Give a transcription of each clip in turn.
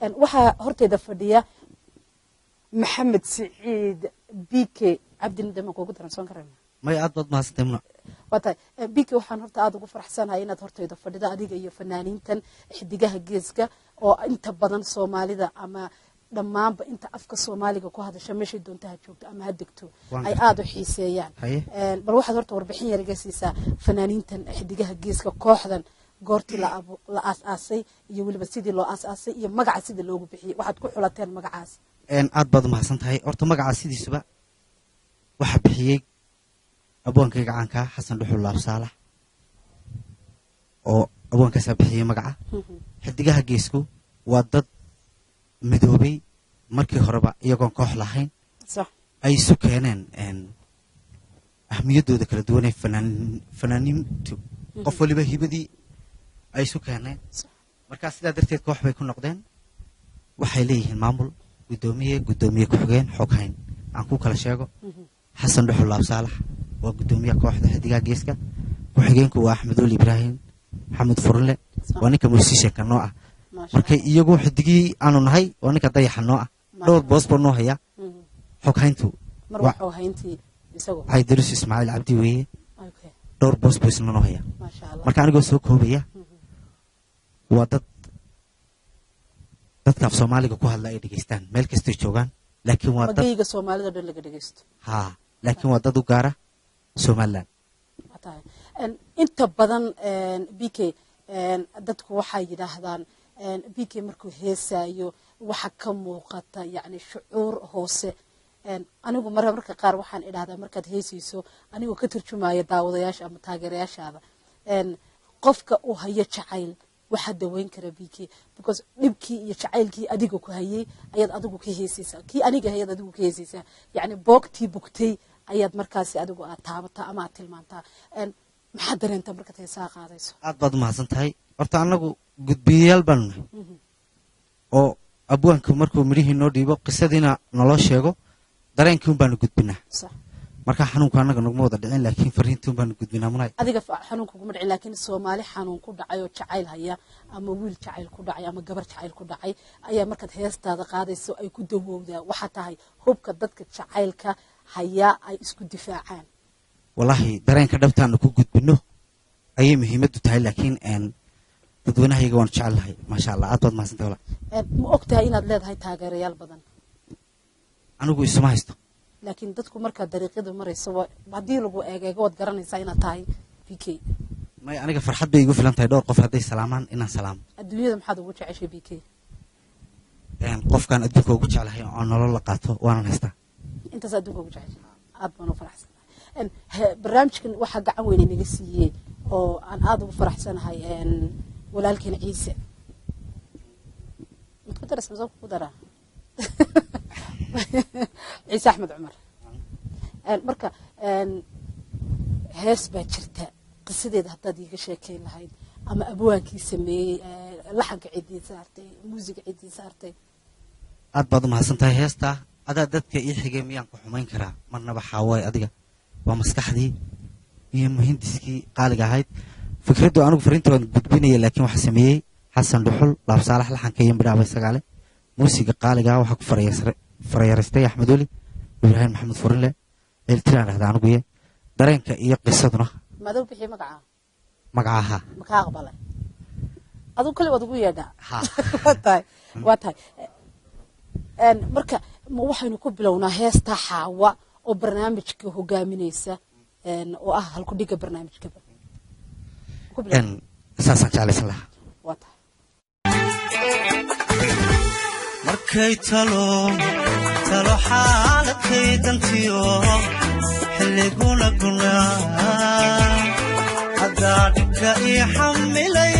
Een, waxaa horteeda fadhiya maxamed siciid bike cabdina dema kuugu daransoon karayna may aad baad mahadsantay muna waa tahay bike waxaan horta aada ugu faraxsanahay inaad horteyda fadhida adiga iyo fanaaniintan xidigaha geeska oo inta badan soomaalida ama dhammaanba inta afka soomaaliga ku hadasha meeshay doonta ha joogto ama ha degto Waan ay gartay. aada u xiiseeyaan Haye. Een, bal waxaad horta warbixin yar iga siisaa fanaaniintan xidigaha geeska kooxdan goortii la abu- la aas-aasay iyo weliba sidii loo aas-aasay iyo magaca sidii loogu bixiyey waxaad ku xulateen magacaas Een, aad baad umahadsan tahay horta magacaa sidiisuba waxaa bixiyey abwaankayga caankaa xasan dhuxul laab saalax oo abwaankaasaa bixiyey magaca xidigaha geesku waa dad midoobay markii horeba iyagoon koox lahayn sax ay isu keeneen een, ahmiyaddooda kala duwan ee fanaan- fanaaniintu qof waliba hibadii ay isu keeneen sax markaa sidaa darteed koox bay ku noqdeen waxay leeyihiin maamul guddoomiye guddoomiye ku-xigeen xoghayn aan ku kala sheego xasan dhuxul laab saalax waa guddoomiyaha kooxda xidigaha geeska ku-xigeenku waa axmed oli ibraahim maxamed furle waa ninka musishanka noo ah maasha marka iyagu xidigii aanu nahay waa ninka dayaxa noo ah dhowr boos baa noo haya Mhm. xoghayntu mar Wa- waxuu hayntii isagu waxay darus ismaaciil cabdi weeye okay dhowr boos buu isna noo haya maasha allah marka anigoo soo koobaya waa dad dadka af soomaaliga ku hadla ay dhegeystaan meel kastay joogaan laakiin waa dad magayga soomaalida o dhan laga dhegeysto haa laakiin waa dad u gaara somaliland waa tahay Een, inta badan b k dadku waxay yidhaahdaan b k markuu heesaayo waxa ka muuqata yani shucuur hoose Een, anigu mar marka qaar waxaan idhahdaa markaad heesayso anigoo ka turjumaya daawadayaasha ama taageerayaashaada Een, qofka uu hayo jacayl waxaa daweyn kara b k because dhibkii iyo jacaylkii adiga ku hayay ayaad adigu ka heesaysaa kii aniga hayaad adigu ka heesaysaa yani boogtii bugtay ayaad markaasi adigu aad taabataa ama aad tilmaantaa Een, maxaad dareentaa markaad heesaha qaadayso aad baad umahadsan tahay horta annagu gudbiyayaal baanu nahay oo abwaanku markuu midhihii noo dhiibo qisadiina naloo sheego dareenkii un baanu gudbinaa sax marka xanuunku annaga naguma wada dhicin laakiin fariintii un baanu gudbinaa munay adiga fa- xanuun kuguma dhicin laakiin soomaali xanuun ku dhacay oo jacayl haya ama wiil jacayl ku dhacay ama gabar jacayl ku dhacay ayaa markaad heestaada qaadayso ay ku dawowdaa waxaa tahay hubka dadka jacaylka hayaa ay isku difaacaan wallaahi dareenka dhabtaanu ku gudbino ayay muhiimaddu tahay laakiin een, dadweynahayaga waanu jecel lahay maasha allah aad baad mahadsantahay walaal Een, ma og tahay inaad leedahay taageerayaal badan anigu isuma haysto laakiin dadku markaad dariiqyada marayso wa- haddii lagu eegeego waad garanaysaa inaad tahay b k may aniga farxad bay igu filan tahay dhowr qof hadday salaamaan inaan salaamo adduunyada maxaad ugu jeceshay b k Een, qofkaan adduunka ugu jeclahay oo nolol la qaato waanan haystaa intaas adduunka ugu jeceshay aad baan u faraxsanahay Een, he- barnaamijkan waxaa gacan weyn inaga siiyey oo aan aada ugu faraxsanahay een, walaalkeen ciise mad ku daras masoo ku daraa ciise axmed cumar Een, marka een, hees baa jirta qisadeeda haddaad iiga sheekeyn lahayd ama abwaankii sameeyey ee, laxanka ciddii saartay muusiga ciddii saartay aad baad umahadsan tahay heestaa adaa dadka ii xigay miyaan ku xumayn karaa marnaba xaawaay adiga waa maskaxdii iyo muhindiskii qaaliga ahayd fikraddu anigu fariinta waan gudbinaya laakiin waxaa sameeyey xasan dhuxul laab saalax laxanka iyo midhaaba sagaale muusiga qaaliga waxaa ku farayasre- farayaraystay axmed oli ibraahim maxamed furinle ceeltiraan dhahda aniguye dareenka iyo qisaduna madow bixii magacaa magaca ahaa ma kaa aqbalay adigu kale waad ugu yeedhaa Ha. waa tahay waa tahay Een, marka ma waxaynu ku bilownaa heesta xaawa oo barnaamijka hogaaminaysa een, oo ah halkudhiga barnaamijkaba Ku bilow. Een, saasaan jeclaysan lahaa waa tahay markay talo talo xaaladkay dantiyo xilliguna gunaa haddaa dhibka ii xamilay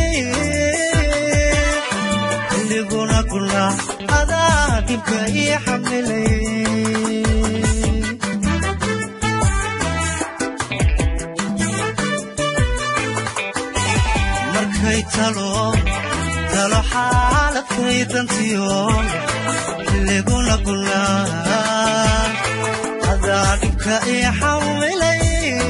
xilliguna gunaa adaa dhibka ii xamilay markay talo talo xaaladkay dantiyo xilliguna gunaa adaa dhibka ii xamilay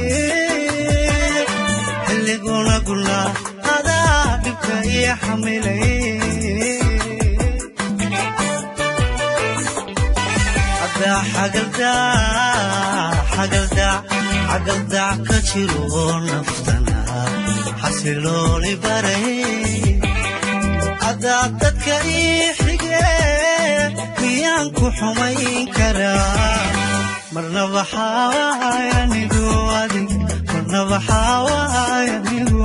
xilliguna gunaa adaa dhibka ii xamilay adaa xagaldaa xagaldaa xagaldac ka jiro naftana xasilooli baray adaa dadka ii xige miyaan ku xumayn karaa marna waxaay anigu adig marna waxaay anigu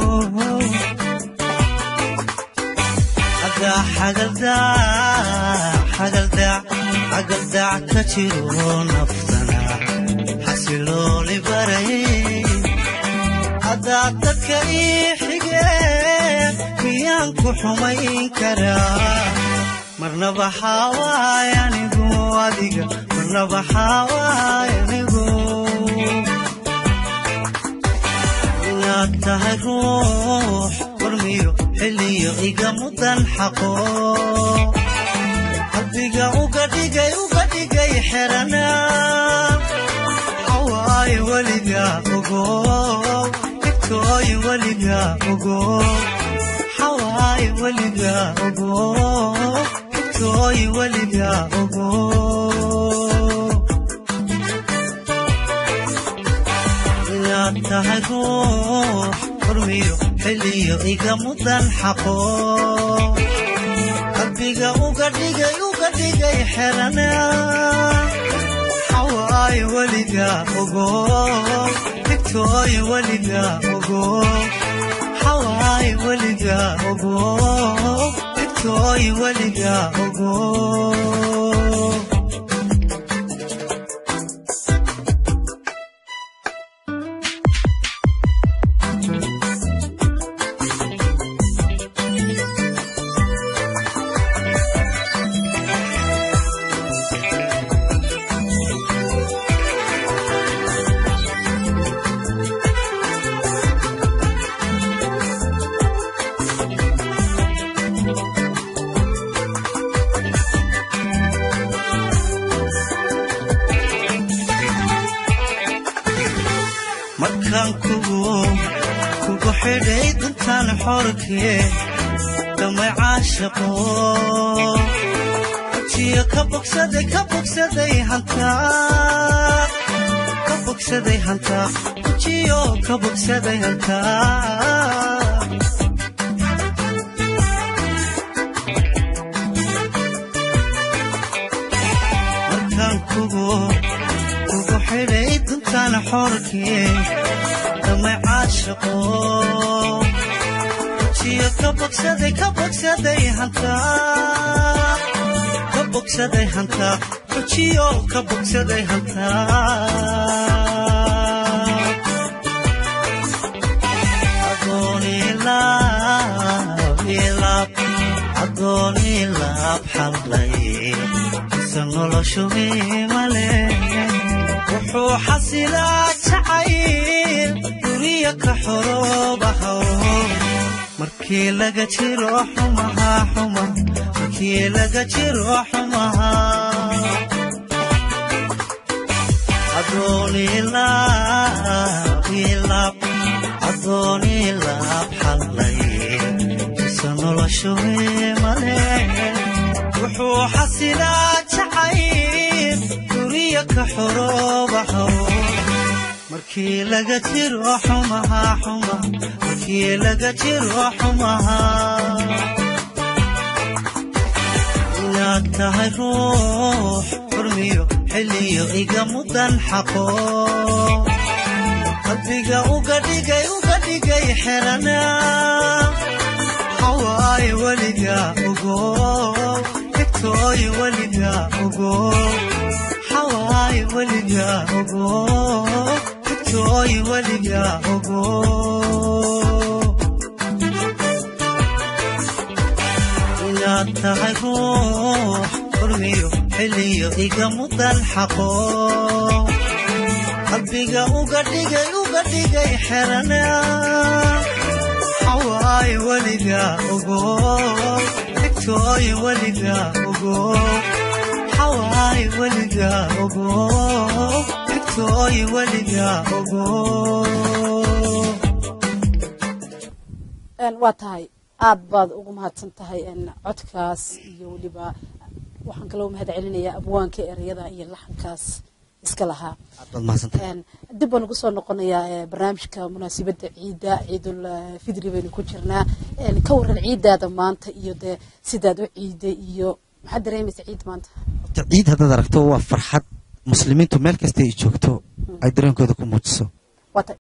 adaa xagaldaa xagaldaa xagaldac ka jiro naftana xasilooli baray adaa dadka ii xige miyaan ku xumayn karaa marna waxaawaay anigu adiga marna waxaawaay anigu inaad tahay ruux warmiyo xilliyo iga mudan xaqo qalbiga uga dhigay uga dhigay xerana hawaay weliga ogo igtooy weliga ogo hawaay weliga ogo igtooy weliga ogo inaad tahay ruux hormiyo xilliyo iga mudan xaqo qalbiga uga dhigay uga dhigay xerana hawaay weliga ogo igtooy weliga ogo hawaay weliga ogo igtooy weliga ogo markaan kugu kugu xidhay duntaan xorkee damay caashaqo ajiyo ka bogsaday ka bogsaday hantaa ka bogsaday hantaa ajiyo ka bogsaday hantaa markaan kugu kugu xidhay duntaan xorkee damay caashaqo jiyo ka bogsaday ka bogsaday hantaa ka bogsaday hantaa jiyo ka bogsaday hantaa adoonilaab adoonilaab xallay isa noloshu mimale wuxuu xasilaa jacayl duniya ka xoroobahaw markii laga jiro xumaha xuma markii laga jiro xumaha adoonilaab adoonilaab xallay isa noloshu male wuxuu xasilaa jacayl duniya ka xoroobahaw markii laga jiro xumaha xuma markii laga jiro xumaha inaad tahay ruux xurmiyo xilliyo iga mudan xaqo qalbiga uga dhigay uga dhigay xerana hawaay weliga ogo igtooy weliga ogo hawaay weliga ogo igtooy weliga ogo inaad tahay ruux xurmiyo xilliyo iga mudan xaqo qalbiga uga dhigay uga dhigay xerana hawaay weliga ogo igtooy weliga ogo hawaay weliga ogo igtooy weliga ogo waa tahay aad baad ugu mahadsan tahay codkaas iyo weliba waxaan kaloo mahad celinayaa abwaanka ereyada iyo laxankaas iska lahaa aad baad mahadsantahay Een, dib baan ugu soo noqonayaa ee, barnaamijka munaasabadda ciidda ciidul eh, fidri baynu ku jirnaa Een, ka waran ciiddaada maanta iyo dee sidaad u ciiday iyo maxaad dareemaysa ciid maanta horta ciid haddaad aragto waa farxad muslimiintu meel kasta ay joogto ay dareenkooda ku muujiso waata